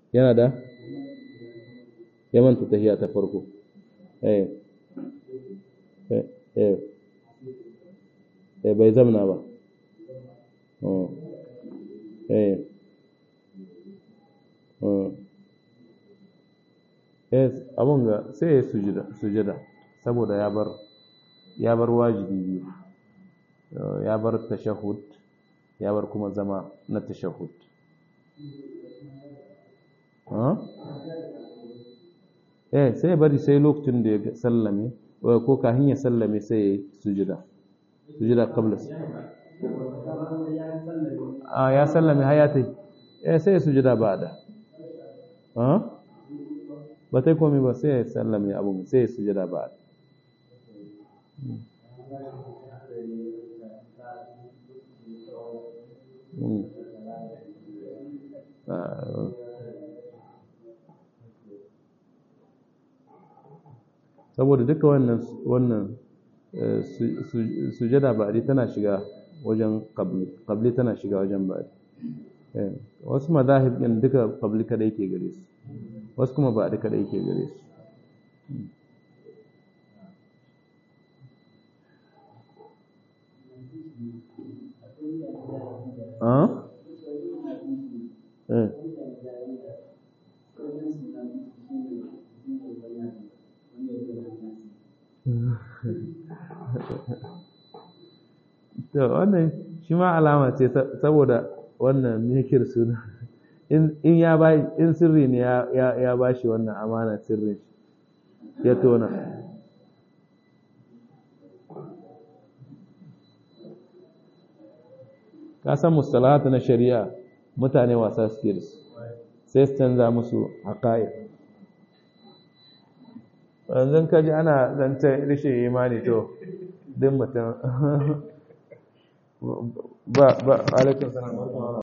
yana da ya manta tahiya ta farko eh eh eh bai zamna ba eh eh abun ga sai ya sujada sujada saboda ya bar ya bar wajibi biyu ya bar tashahhud ya bar kuma zama na tashahhud eh sai bari sai lokacin da ya sallame ko kafin ya sallame sai ya sujada sujada qabla a ya sallame hayatai eh sai ya sujada ba'da ha ba ta komai ba sai ya sallame abun sai ya sujada ba'da saboda duka wannan wannan sujada ba'di tana shiga wajen qabli qabli tana shiga wajen ba'di wasu madahib din duka qabli kada yake gare su wasu kuma ba'di kada yake gare su ah eh to wannan shi ma alama ce saboda wannan mikir suna in ya ba in sirri ne ya ba shi wannan amana sirrin shi ya tona ka san mustalahatu na shari'a mutane wasa suke da su sai su canza musu haƙa'i yanzu ka ji ana zancen rashin imani to din mutum ba ba alaikun salam